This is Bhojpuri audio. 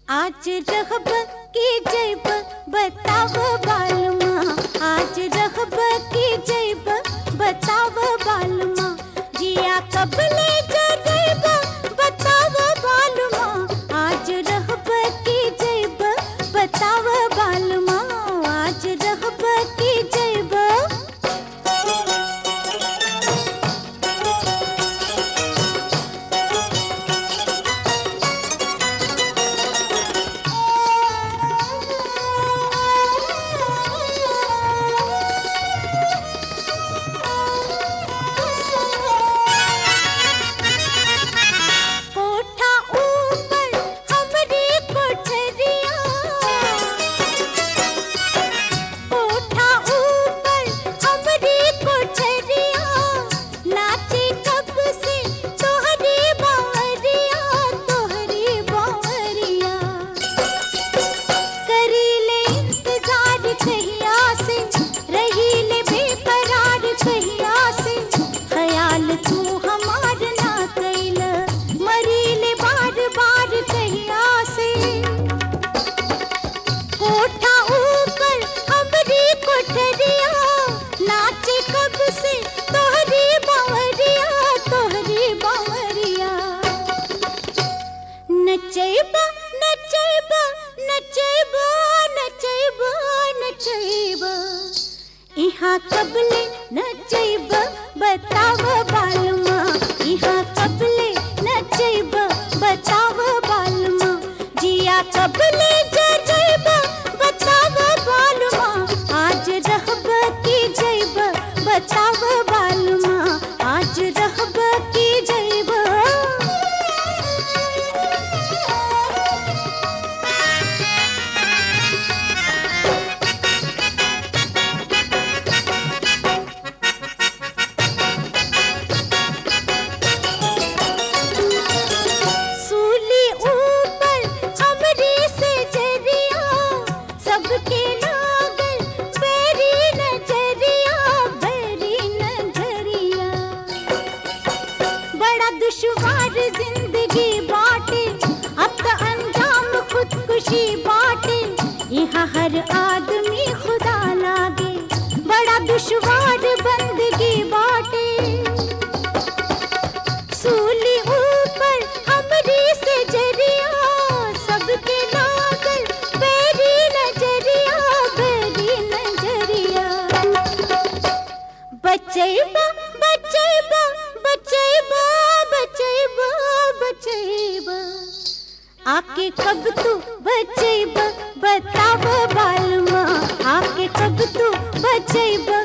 आज रहब की जैब बताव बालमा आज रहब की जैब बताव बालमा जिया कब ले जैब बताव बालमा आज रहब की जैब बताव बालमा आज रहब की जैब कोठा ऊपर हमरी कोठरिया कोठा ऊपर हमरी कोठरिया नाचे कब से तोहरी बावरिया तोहरी बावरिया करीले इंतजार कहिया से रहीले बेकरार कहिया से ख्याल तू हमार ना कैल मरीले बार बार कहिया से कोठा ऊपर हमरी कोठरिया नाचे कब से तोहरी बावरिया तोहरी बावरिया नचैबा नचैबा नचैबा नचैबा नचैबा इहाँ कबले नचैबा बताव बालमा इहाँ कबले नचैबा बताव बालमा जिया कबले जैबा बताव बालमा आज रहब की जैबा बताव बालमा आज रहब की जैबा सूली ऊपर हमरी से जरिया सबके लागल बेरी नजरिया बेरी नजरिया बड़ा दुश्वार जिंदगी बाटे अब तो अंजाम खुदकुशी बाटे यहाँ हर आदमी खुदा लागे बड़ा दुश्वार बंदगी बाटे सूली ऊपर हमरी से जरिया सबके लागल बेरी नजरिया बेरी नजरिया बचैबा बचैबा बचैबा बचैबा बचैबा आके कब तू बचैबा बताव बालमा आके कब तू बचैबा